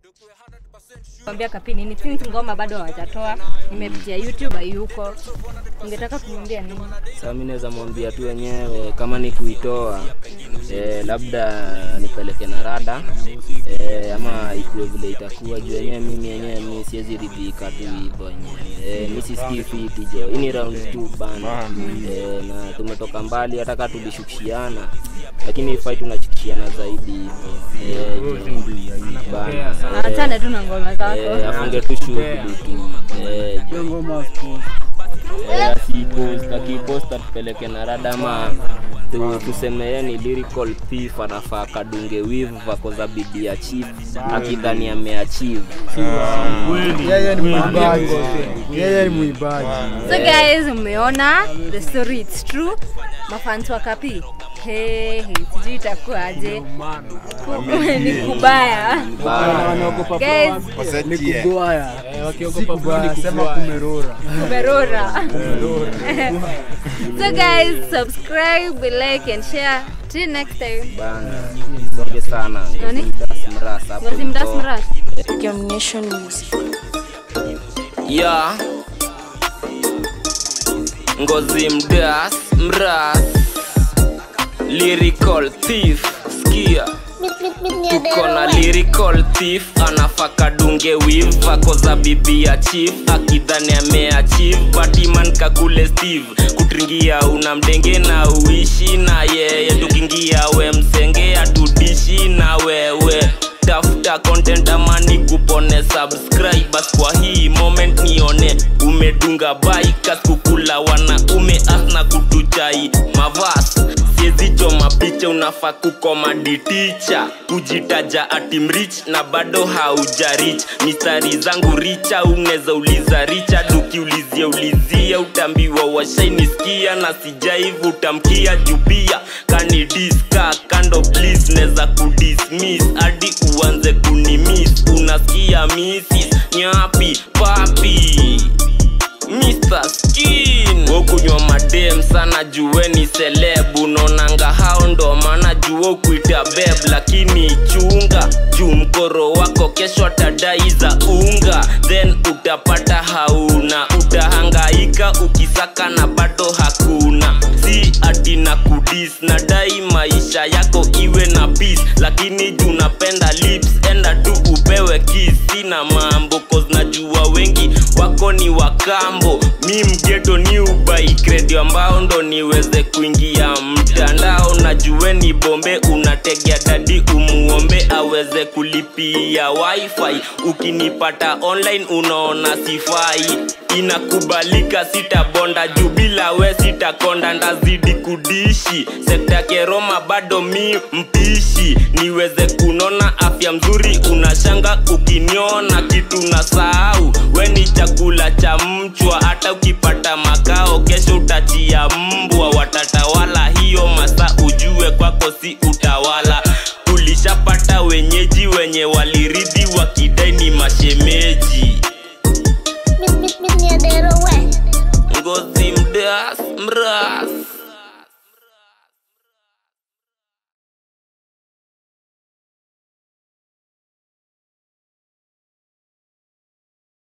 Kwambia kapi nini since ngoma bado hawajatoa, nimepitia YouTube hayuko. Ningetaka kumwambia nini? Sasa mimi naweza mwambia tu wenyewe kama ni kuitoa eh, labda nipeleke na rada eh, ama ikuwe vile itakuwa juu yenyewe mimi yenyewe mimi siwezi ridhika tu hivyo yenyewe eh, mimi sisikii fiti jo. Hii ni round 2 bana eh, na tumetoka mbali hata kama tulishukishiana lakini fight tunashukishiana zaidi hivyo eh, jo. bana Achana tu na ngoma zako. eh, afunge tu shughuli tu eh, jo. Eh, asipost akipost atupeleke na rada ama tu, tuseme yeye ni lyrical thief anafaa kadunge wivu vako za bidii ya chief akidhani ameachieve Yeye ni mwimbaji. Yeye ni mwimbaji. So guys, umeona the story it's true. Mafans wa kapi. Hey, hey, sijui itakuwaje. Ni kubaya. Guys, Ni kubwaya. Si kubaya, sema kumerora. kumerora. so guys, subscribe, like and share. Till next time. bana sorge sana Nani? Mdas mras hapo Ngozi mdas mto. mras. Domination Music. ya ngozi mdas mras lyrical thief skia tuko na lyrical thief anafaka dunge wiv ako za bibi ya chief akidhani ameachieve batiman kakule steve kutringia una mdenge na uishi na yeye tukiingia we msenge atudishi na wewe tafuta content amani kupone subscribe bas kwa hii moment nione umedunga baikas kukula wanaume asna kutuchai mavas siezichoma picha unafaa kukomadi ticha kujitaja atimrich na bado haujarich mistari zangu richa unaweza uliza richard ukiulizia ulizia utambiwa washainisikia na sijaivu utamkia jubia kanidiska kando please neza kudismiss hadi uanze kunimis unasikia misis nyapi papi Mr. Skin wokunywa madem sana jueni selebu nonanga hao ndo maana juo kuita beb lakini chunga juu mkoro wako kesho atadai za unga then utapata hauna utahangaika ukisaka na bado hakuna si ati na kudis nadai maisha yako iwe na peace lakini juu napenda lips enda tu upewe kiss sina mambo cause najua wengi wako ni wakambo mi mgeto ni ubai kredi ambao ndo niweze kuingia mtandao najueni bombe unategea dadi umuombe aweze kulipia wifi ukinipata online unaona sifai inakubalika sitabonda juu bila we sitakonda ndazidi kudishi sekta keroma bado mi mpishi niweze kunona afya mzuri unashanga ukiniona kitu na sahau we ni chakula cha mchwa hata ukipata makao kesho utachia mbwa watatawala hiyo masa ujue kwako si utawala ulishapata wenyeji wenye waliridhi wakidai ni mashemeji ngozi mdas mras